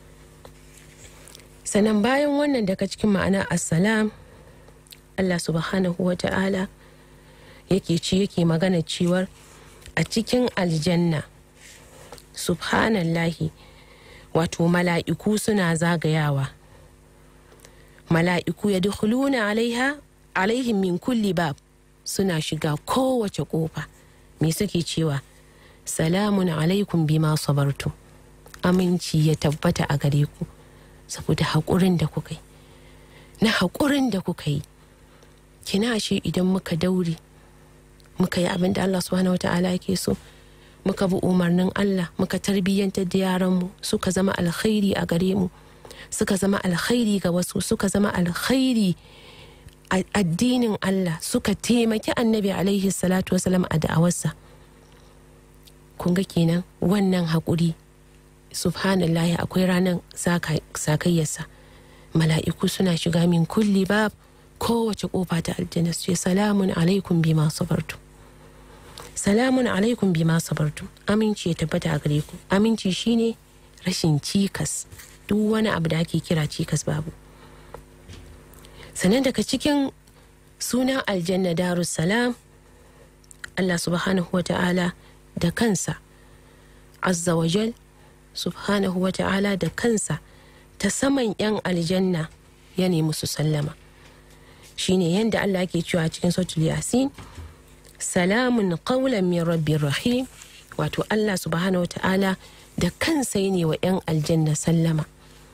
sannan bayan wannan daga cikin ma'ana assalam Allah subhanahu wa ta'ala yake ci yake magana cewar a cikin aljanna subhanallahi wato mala'iku suna zagayawa mala'iku ya dukuluna alaiha alaihim min kulli bab suna shiga kowace kofa me suke cewa salamun alaikum bima sabartu aminci ya tabbata a gare ku saboda haƙurin da kuka yi na haƙurin da kuka yi kina ashe idan muka daure muka yi abin da Allah subhanahu wata'ala yake so muka bi umarnin Allah muka tarbiyyantar da yaranmu suka zama alkhairi a gare mu suka zama alkhairi ga wasu suka zama alkhairi a addinin Allah suka taimaki annabi alaihi salatu wasalam a da'awarsa kun ga kenan wannan haƙuri subhanallahi akwai ranar sakayyarsa mala'iku suna shiga min kulli bab kowace kofa ta aljanna su ce salamun alaikum bima sabartu salamun alaikum bima sabartu aminci ya tabbata a gare ku aminci shine rashin cikas duk wani abu da ake kira cikas babu sannan daga cikin sunan aljanna darussalam Allah subhanahu wa ta'ala da kansa azza wajal subhanahu wa ta'ala da kansa ta saman 'yan aljanna ya nemi su sallama shine yadda Allah ke cewa cikin sautul yasin salamun qawlan min rabbir rahim wato Allah subhanahu wa ta'ala da kansa ya ne wa 'yan aljanna sallama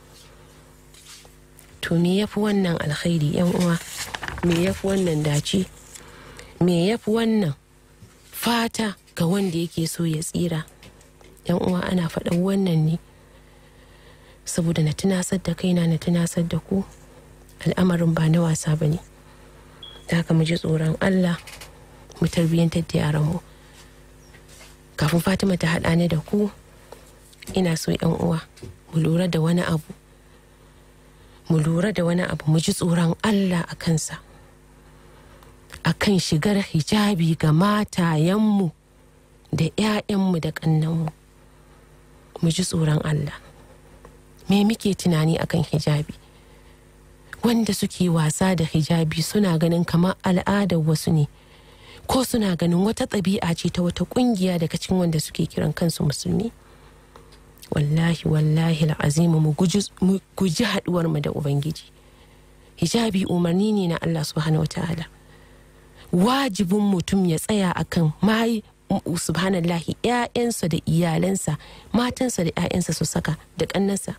to me yafi wannan alkhairi 'yan uwa me yafi wannan dace me yafi wannan fata ga wanda yake so ya tsira yan uwa ana faɗan wannan ne saboda na tunasar da kaina na tunasar da ku al'amarin ba na wasa ba ne da haka mu ji tsoron allah mu tarbiyyantar da yaranmu kafin fatima ta haɗa ni da ku ina so yan uwa mu lura da wani abu mu lura da wani abu mu ji tsoron allah a kansa a kan shigar hijabi ga matayenmu da 'ya'yanmu da ƙannanmu mu ji tsoron Allah me muke tunani akan hijabi wanda suke wasa da hijabi suna ganin kamar al'adar wasu ne ko suna ganin wata ɗabi'a ce ta wata ƙungiya daga cikin wanda suke kiran kansu musulmi wallahi wallahi al'azimu mu guji haɗuwar mu da ubangiji hijabi umarni ne na Allah subhanahu wa ta'ala wajibin mutum ya tsaya akan mai subhanallahi ‘ya'yansa da iyalansa matansa da ‘ya'yansa su saka da ƙannansa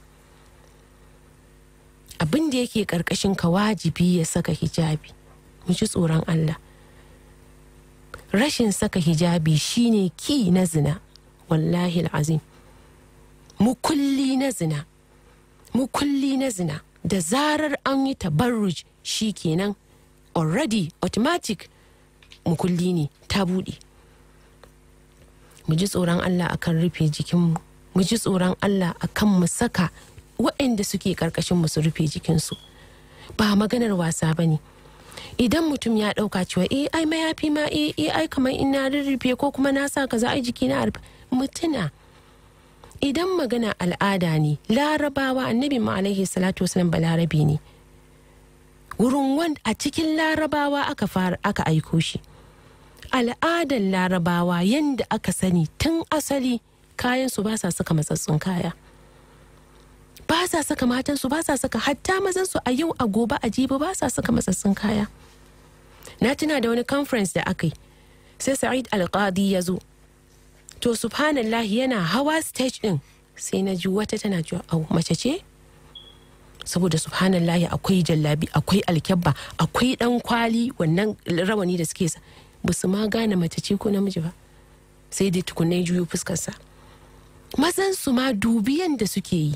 abin da yake ƙarƙashin ka wajibi ya saka hijabi mu ji tsoron Allah rashin saka hijabi shine ki na zina wallahi azim mukulli na zina mukulli na zina da zarar an yi tabarruj shi kenan already automatic mukulli ne ta buɗe mu ji tsoron Allah akan rufe jikinmu mu ji tsoron Allah akan mu saka waɗanda suke ƙarƙashin su rufe jikinsu ba maganar wasa ba ne idan mutum ya ɗauka cewa eh ai mayafi ma eh eh ai kamar in na rurrufe ko kuma na sa kaza ai jiki na rufe mutuna idan magana al'ada ne larabawa annabi ma alaihi salatu wasalam balarabi ne wurin wanda a cikin larabawa aka fara aka aiko shi al'adar larabawa yadda aka sani tun asali kayan su ba sa saka matsatsun kaya ba sa saka matansu ba sa saka hatta mazansu a yau a gobe a jibi ba sa saka matsatsun kaya na tuna da wani conference da aka yi sai sa'id alqadi ya zo to subhanallah yana hawa stage din sai na ji wata tana cewa au mace ce saboda subhanallahi akwai jallabi akwai alkyabba akwai dan kwali wannan rawani da suke sa ba su ma gane mace ce ko namiji ba sai dai tukunai juyo fuskarsa mazan su ma dubiyan da suke yi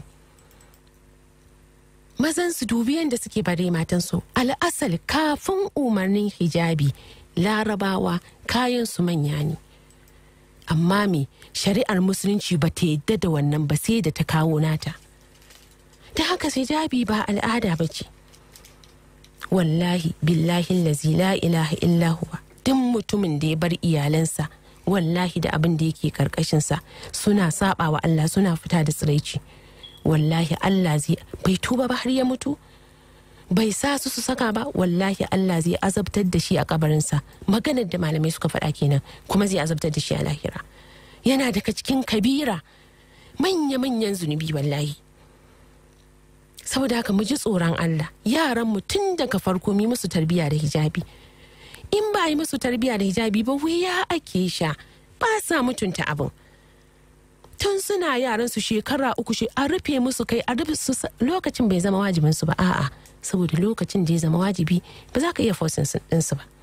mazan su dubiyan da suke bare matan su al'asal kafin umarnin hijabi larabawa kayan su manya ne amma me shari'ar musulunci ba ta yadda da wannan ba sai da ta kawo nata ta haka hijabi ba al'ada ba ce wallahi billahi lazi la ilaha illa huwa duk mutumin da ya bar iyalansa wallahi da abin da yake karkashinsa suna saba wa Allah suna fita da tsiraici wallahi Allah zai bai tuba ba har ya mutu bai sa su su saka ba wallahi Allah zai azabtar da shi a kabarinsa maganar da malamai suka faɗa kenan kuma zai azabtar da shi a lahira yana daga cikin kabira manya-manyan zunubi wallahi saboda haka mu ji tsoron Allah yaran mu tun daga farko mi musu tarbiya da hijabi in ba yi musu tarbiya da hijabi ba wuya ake sha ba sa mutunta abin tun suna yaran su shekara uku shi a rufe musu kai a rufe su lokacin bai zama wajibin su ba a'a saboda lokacin da ya zama wajibi ba za ka iya fosin ɗinsu ba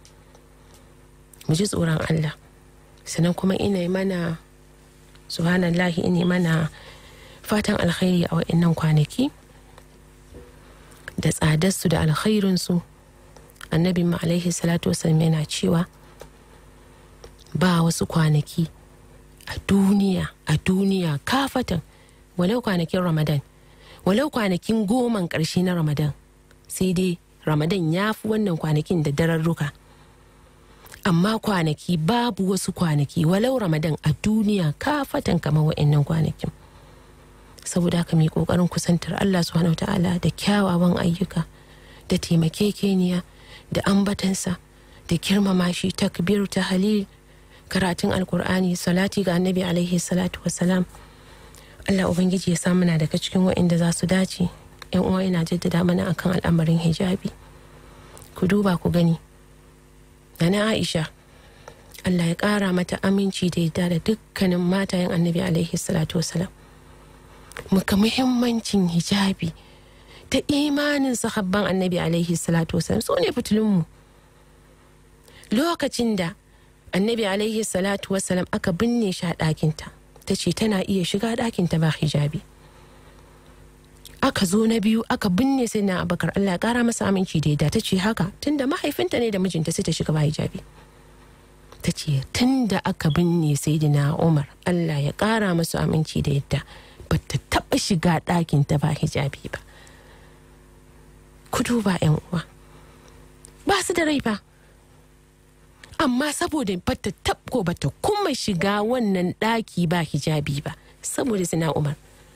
mu ji tsoron Allah sannan kuma ina mana subhanallahi ina mana fatan alkhairi a wa'annan kwanaki da tsadarsu da alkhairinsu annabi mu alaihi salatu wasallam yana cewa ba wasu kwanaki a duniya a duniya kafatan walau kwanakin ramadan walau kwanakin goman ƙarshe na ramadan sai dai ramadan ya fi wannan kwanakin da dararruka amma kwanaki babu wasu kwanaki walau ramadan a duniya kafatan kamar wa'annan kwanakin saboda haka mai kokarin kusantar allah subhanahu ta'ala da kyawawan ayyuka da taimakekeniya da ambatansa da girmama shi takbir ta halil karatun alkur'ani salati ga annabi alaihi salatu wasalam allah ubangiji ya samu na daga cikin wa'inda za su dace yan uwa yana jaddada mana akan al'amarin hijabi ku duba ku gani na aisha allah ya kara mata aminci da yadda da dukkanin matayen annabi alaihi salatu wasalam muka muhimmancin hijabi ta imanin sahabban annabi alaihi salatu wasalam su ne fitilunmu lokacin da annabi alaihi salatu wasalam aka binne shi a ɗakinta ta ce tana iya shiga ɗakinta ba hijabi aka zo na biyu aka binne sai na abakar allah ya kara masa aminci da yadda ta ce haka tunda mahaifinta ne da mijinta sai ta shiga ba hijabi ta ce tunda aka binne sai na umar allah ya kara masa aminci da yadda ba ta taɓa shiga ɗakinta ba hijabi ba ku duba yan uwa ba su da rai ba amma saboda bata tabko bata kuma shiga wannan ɗaki ba hijabi ba saboda sina umar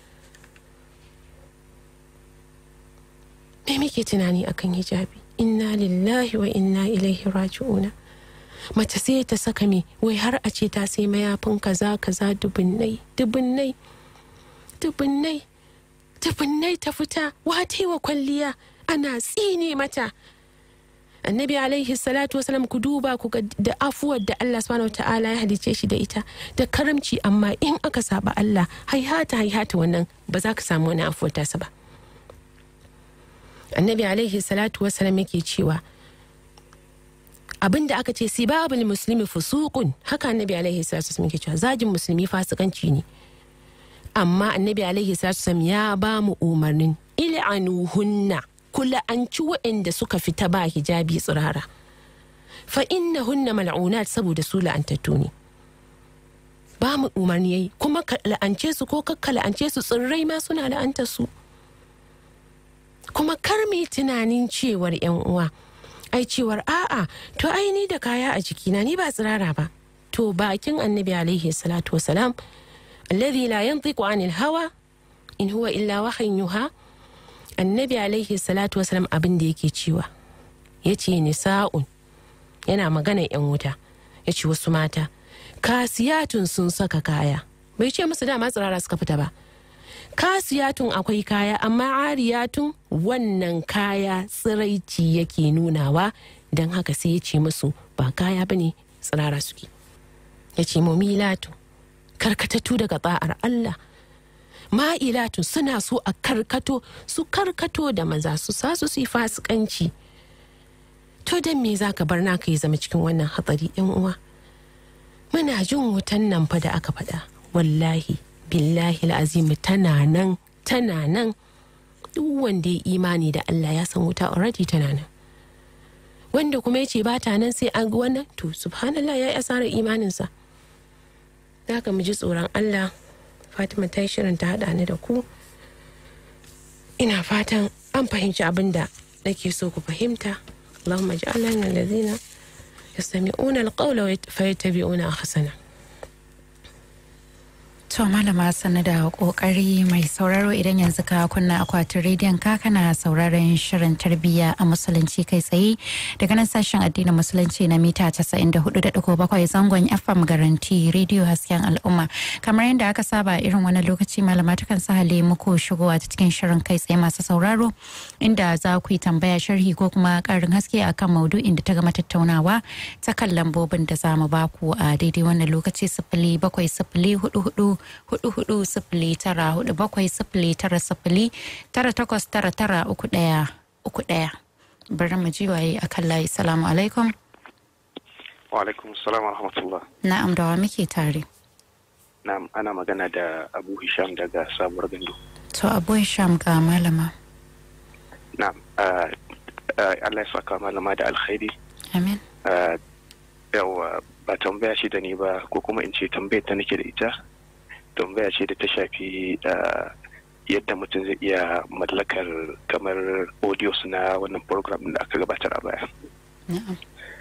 me muke tunani akan hijabi inna lillahi wa inna ilaihi raji'una mace sai ta saka me wai har a ce ta sai mayafin kaza kaza dubunnai dubunnai dubunnai dubunnai ta fita wata wa kwalliya ana tsine mata annabi alaihi salatu wasalam ku duba ku da afuwar da Allah subhanahu wa ta'ala ya halice shi da ita da karamci amma in aka saba Allah haihata haihata wannan ba za ka samu wani afuwar tasa ba annabi alaihi salatu wasalam yake cewa abin da aka ce sibabul muslimi fusuqun haka annabi alaihi salatu wasalam yake cewa zagin musulmi fasikanci ne amma annabi alaihi salatu wasalam ya ba mu umarnin il'anuhunna kula an ci waɗanda suka fita ba hijabi tsirara fa inna hunna mal'unat saboda su la'antattu ne ba mu umarni yayi kuma ka la'ance su ko kakka la'ance su tsirrai ma suna la'antar su kuma kar mu tunanin cewar yan uwa ai cewar a'a to ai ni da kaya a jikina ni ba tsirara ba to bakin annabi alaihi salatu wasalam alladhi la yantiqu anil hawa in huwa illa wahyin yuha annabi alaihi salatu wasalam abin da yake cewa ya ce nisa'un yana magana yan wuta ya ce wasu mata kasiyatun sun saka kaya bai ce musu dama tsirara suka fita ba kasiyatun akwai kaya amma ariyatun wannan kaya tsiraici yake nunawa don haka sai ya ce musu ba kaya bane tsirara suke ya ce mumilatu karkatattu daga ba'ar Allah ma'ilatu suna so a karkato su karkato da maza su sa su yi fasikanci to don me za ka bar naka ya zama cikin wannan hatsari yan uwa muna jin wutan nan fa da aka faɗa wallahi billahi azimi tana nan tana nan duk wanda ya imani da Allah ya san wuta already tana nan wanda kuma ya ce ba ta nan sai an ga wannan to subhanallah ya yi asarar imaninsa za ka mu ji tsoron Allah fatima ta yi shirin ta haɗa ni da ku ina fatan an fahimci abin da nake so ku fahimta allahumma ja'alna min alladhina yastami'una alqawla fayattabi'una ahsana To malama sanu da kokari mai sauraro idan yanzu ka kunna akwatin rediyon ka kana sauraron shirin tarbiyya a musulunci kai tsaye daga nan sashen addinin musulunci na mita 94.7 zangon FM garanti rediyo hasken al'umma kamar yadda aka saba irin wani lokaci malama takan sahale muku shigowa ta cikin shirin kai tsaye masu sauraro inda za ku yi tambaya sharhi ko kuma karin haske akan maudu'in da ta gama tattaunawa ta kan lambobin da za mu baku a daidai wannan lokaci sifili bakwai sifili hudu hudu hudu hudu sifili tara hudu bakwai sifili tara sifili tara takwas tara tara uku daya uku daya bari mu ji waye a kan layi salamu alaikum wa alaikum salam wa rahmatullah na'am da wa muke tare na'am ana magana da abu hisham daga sabuwar gandu to abu sham ga malama na'am ah, ah, allah ya saka malama da alkhairi amin Ah, yawa ba tambaya ce da ni ba ko kuma in ce tambayar ta nake da ita tambaya ce da ta shafi ah, yadda mutum zai iya mallakar kamar audios na wannan program da aka gabatar a baya na'am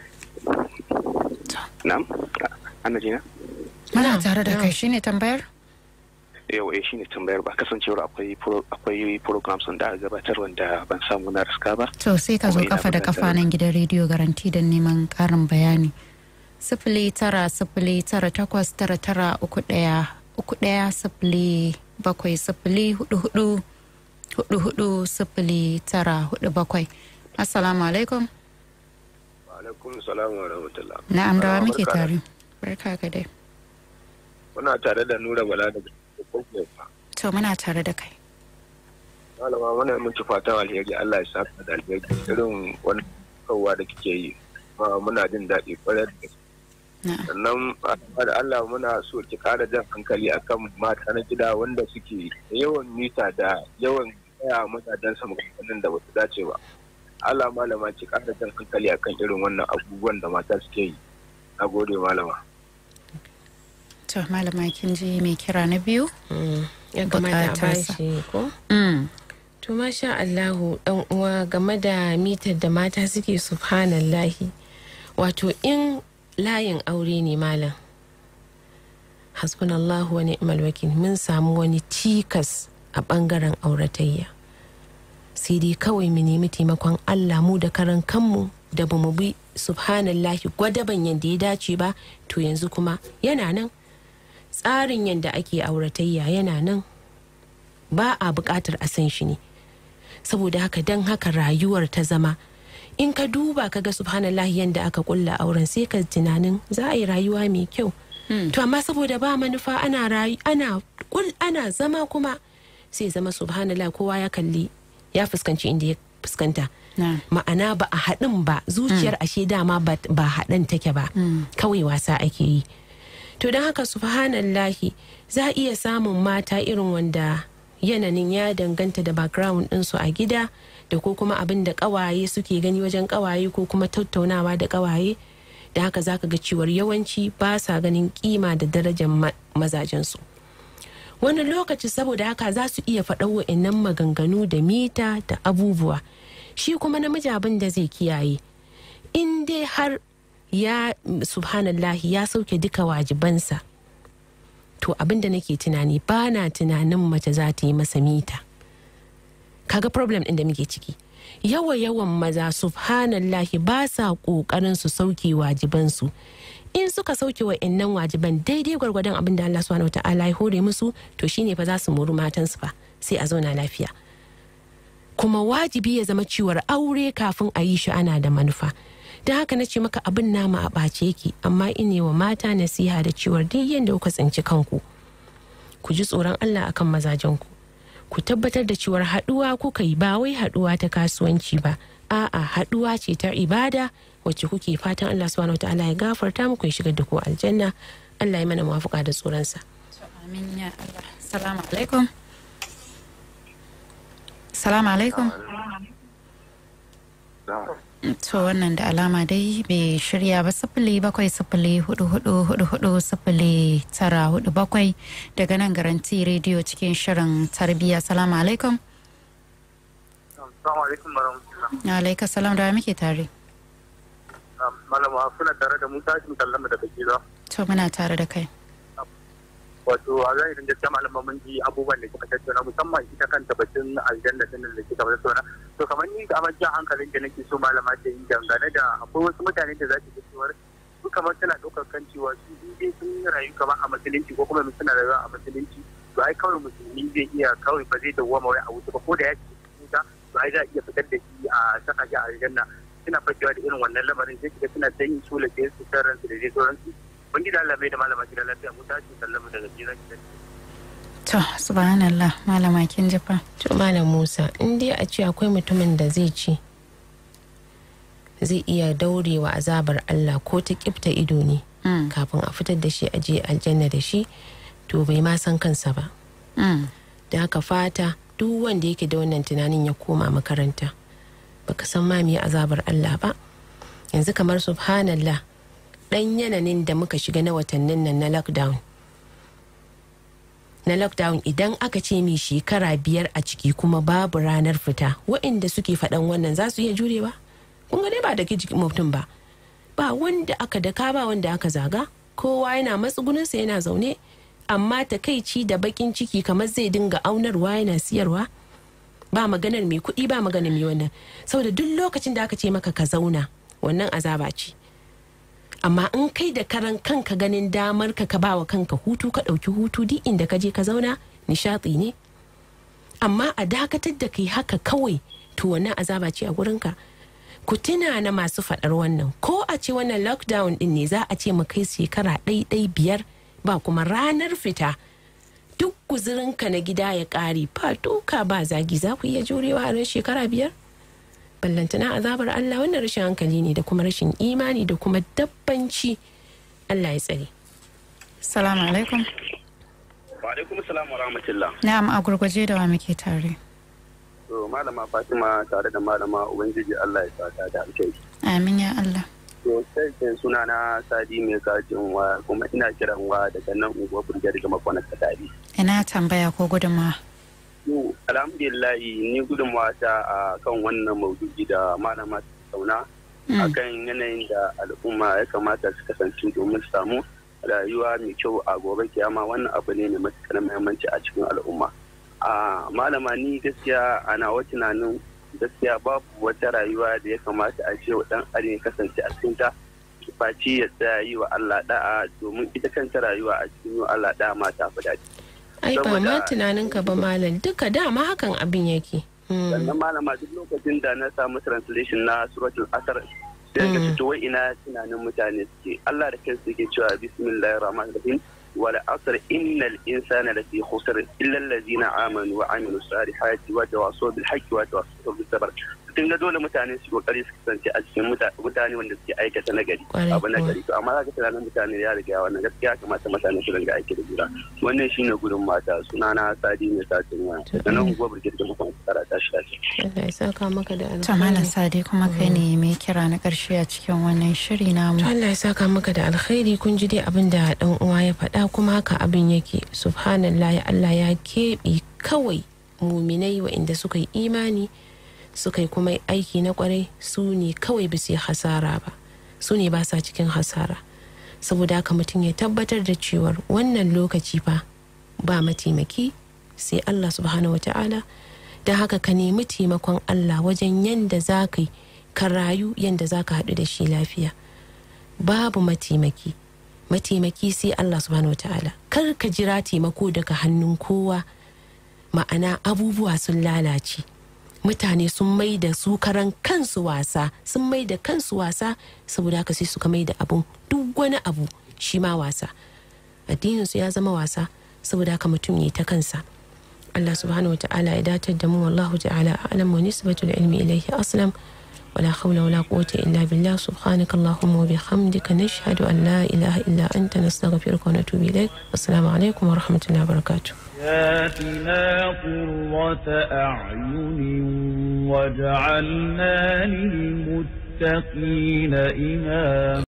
na'am Ah, ana jina muna Na'am, tare da na'am. kai shine tambayar yau eh shine tambayar ba kasancewar akwai pro- akwai programs da aka gabatar wanda ban samu na riska ba to sai ka zo Kuma ina kafa da kafa buƙatar- nan gidan rediyo garanti don neman karin bayani sifili tara sifili tara takwas tara tara uku daya uku daya sifili bakwai sifili hudu hudu hudu hudu sifili tara hudu bakwai assalamu alaikum alaikum salam wa rahmatullah na'am da wa Ah, muke barka da- tare barka ka dai muna tare da nura bala daga kokofa to muna tare da kai malama muna miki fatan alheri Allah ya saka da alheri irin wani kawwa da kike yi ma muna jin daɗi kwarai da gaske na'am sannan a da Allah muna so ki kara jan hankali akan mata na gida wanda suke da yawan mita da yawan tsaya mazajen sa maganganun da basu dace ba Allah malama ki kara jan hankali akan irin wannan abubuwan da mata suke yi na gode malama to malama kin ji mai kira na biyu Mm, ya kamata a Bukatarsa. bashi ko mm. to masha Allahu dan uwa game da mitar da mata suke subhanallahi wato in layin aure ne malam hasbunallahu wa ni'mal wakil mun samu wani cikas a bangaren auratayya sai dai kawai mu nemi taimakon Allah mu da karan kanmu da ba mu bi subhanallahi gwadaban yadda ya dace ba to yanzu kuma yana nan tsarin yadda ake auratayya yana nan ba a buƙatar a san shi ne saboda haka don haka rayuwar ta zama in ka duba ka ga subhanallahi yadda aka kulla auren sai ka tunanin za a yi rayuwa mai kyau to amma saboda ba manufa ana rayu ana kul ana zama kuma sai zama subhanallah kowa ya kalli ya fuskanci inda ya fuskanta na ma'ana ba a haɗin ba zuciyar ashe dama ba ba haɗin take ba kawai wasa ake yi to don haka subhanallahi za a iya samun mata irin wanda yananin ya danganta da background ɗinsu a gida da ko kuma abin da ƙawaye suke gani wajen ƙawaye ko kuma tattaunawa da ƙawaye da haka za ka ga cewar yawanci ba sa ganin kima da darajar ma- mazajensu wani lokaci saboda haka za su iya faɗa wa'innan maganganu da mita da abubuwa shi kuma namiji abin da zai kiyaye in dai har ya subhanallahi ya sauke duka wajibansa to abin da nake tunani ba na tunanin mace za ta yi masa mita kaga problem ɗin da muke ciki yawa yawan maza subhanallahi ba sa ƙoƙarin su sauke wajibansu in suka sauke wa innan wajiban daidai gwargwadon abin da Allah subhanahu wata'ala ya hore musu to shine fa za su muru matansu fa sai a zauna lafiya kuma wajibi ya zama ciwar aure kafin a yi shi ana da manufa don haka na ce maka abin nama a ɓace yake amma ine wa mata nasiha da ciwar duk yadda kuka tsinci kanku ku ji tsoron Allah akan mazajenku ku tabbatar da ciwar haɗuwa kuka yi ba wai haɗuwa ta kasuwanci ba a'a haɗuwa ce ta ibada wacce kuke fatan Allah subhanahu wataala ya gafarta muku ya shigar da ku aljanna Allah ya mana muwafuka da tsoronsa amin ya Allah salamu alaikum salamu alaikum to wannan da alama dai bai shirya ba sifili bakwai sifili hudu hudu hudu hudu sifili tara hudu bakwai daga nan garanti rediyo cikin shirin tarbiyya salamu alaikum Assalamu alaikum warahmatullah. alaika salam da wa muke tare Malama kuna tare da Musa Shin Kallama daga Giza. to muna tare da kai wato a zahirin gaskiya malaman mun ji abubuwan da kika tattauna musamman ita kanta batun aljanna din da kika tattauna to kamar ni da amma jan hankalin da nake so malama ta yi dangane da akwai wasu mutane da za ki ga cewa su kamar suna ɗaukar kan cewa su in dai sun yi rayu kamar a musulunci ko kuma suna rayuwa a musulunci to ai kawai musulmi zai iya kawai ba zai dawwama wai a wuta ba ko da ya ce wuta to ai za a iya fitar da shi a saka shi a aljanna suna fakewa da irin wannan lamarin sai kiga suna ta yin sula da su san ransu da dai sauransu ban gida Allah mai da malama gida lafiya mu tashi sallama daga jiran gidan to subhanallah malama kin jifa to malam musa in dai a ce akwai mutumin da zai ce zai iya daurewa azabar allah ko ta kifta ido ne Mm, kafin a fitar da shi a je aljanna da shi to bai ma san kansa ba mm, da haka fata duk wanda yake da wannan tunanin ya koma makaranta baka san ma me azabar allah ba yanzu kamar subhanallah dan yananin da muka shiga na watannin nan na lockdown na lockdown idan aka ce mai shekara biyar a ciki kuma babu ranar fita waɗanda suke faɗan wannan za su iya jurewa kun ga dai ba da ke jikin mutum ba ba wanda aka daka ba wanda aka zaga kowa yana matsugunansa yana zaune amma takaici da bakin ciki kamar zai dinga aunarwa yana siyarwa ba maganar mai kuɗi ba maganar mai wannan saboda duk lokacin da aka ce maka ka zauna wannan azaba ce amma in kai da karan kanka ganin damar ka ka ba wa kanka hutu ka ɗauki hutu duk inda ka je ka zauna nishaɗi ne amma a dakatar da kai haka kawai to wannan azaba ce a gurinka ku tuna na masu faɗar wannan ko a ce wannan lockdown ɗin ne za a ce mu kai shekara ɗai-ɗai biyar ba kuma ranar fita duk guzurinka na gida ya ƙare ba duka ba zagi za ku iya jurewa a ran shekara biyar ballantana azabar Allah wannan rashin hankali ne da kuma rashin imani da kuma dabbanci Allah ya tsare salamu alaikum wa alaikum salam wa rahmatullah na'am a gurguje da wa muke tare to malama fatima tare da malama ubangiji Allah ya sata da alkai amin ya Allah to sai sai suna na sadi mai kajin wa kuma ina kiran wa daga nan unguwar burger da makwanar kadari ina tambaya ko gudunmawa to alhamdulillah ni gudunmawa ta a kan wannan maudu'i da malama ta sauna Mm, akan yanayin da al'umma ya kamata su kasance domin su samu rayuwa mai kyau a gobe kiyama wannan abu ne mai matuƙar muhimmanci a cikin al'umma a malama ni gaskiya a nawa tunanin gaskiya babu wata rayuwa da ya kamata a ce wa dan adam ya kasance a cikin ta face ya tsaya yi wa Allah da'a domin ita kanta rayuwa a cikin yi wa Allah da'a ma ta fi daɗi ai ba ma Saboda- tunaninka ba malam duka dama hakan abin yake Mm. sannan malama duk lokacin da na samu translation na suratul asar sai ka Mm. fito wai ina tunanin mutane suke Allah da kansa yake cewa bismillahir rahmanir rahim wal asr innal insana lafi khusr illa allazina amanu wa amilus salihati wa tawasaw bil haqqi wa tawasaw bis sabr tun ga dole mutane su kokari su kasance a cikin muta- mutane wanda suke aikata nagari Kwarai abu kuwa. nagari to amma zaka tunanin mutane ya riga wannan gaskiya kamata mutane su ringa aiki da jura wannan shine gudun mata sunana sadi mai satin waya To, sannan unguwar birgit da mukan tsara ta shi lafiya Allah ya saka maka da to malam alkhairi sade kuma kai ne mai kira na karshe a cikin wannan shiri namu To Allah ya saka maka da alkhairi kun ji dai abin da dan uwa ya faɗa kuma haka abin yake subhanallah ya Allah ya keɓe kawai muminai waɗanda suka yi imani suka yi kuma aiki na kwarai su ne kawai ba su yi hasara ba su ne ba sa cikin hasara saboda haka mutum ya tabbatar da cewar wannan lokaci fa ba mataimaki sai Allah subhanahu wata'ala da haka ka nemi taimakon Allah wajen yanda za ka yi ka rayu yanda za ka haɗu da shi lafiya babu mataimaki mataimaki sai Allah subhanahu wata'ala kar ka jira taimako daga hannun kowa ma'ana abubuwa sun lalace mutane sun mai da su karan kansu wasa sun mai da kansu wasa saboda haka sai suka mai da abun duk wani abu shi ma wasa addininsu ya zama wasa saboda haka mutum ya yi ta kansa Allah subhanahu wata'ala ya datar da mu wallahu ta'ala a'lam wa nisbatul ilmi ilayhi aslam ولا حول ولا قوة إلا بالله سبحانك اللهم وبحمدك نشهد أن لا إله إلا أنت نستغفرك ونتوب إليك والسلام عليكم ورحمة الله وبركاته آتنا قرة أعين واجعلنا للمتقين إماما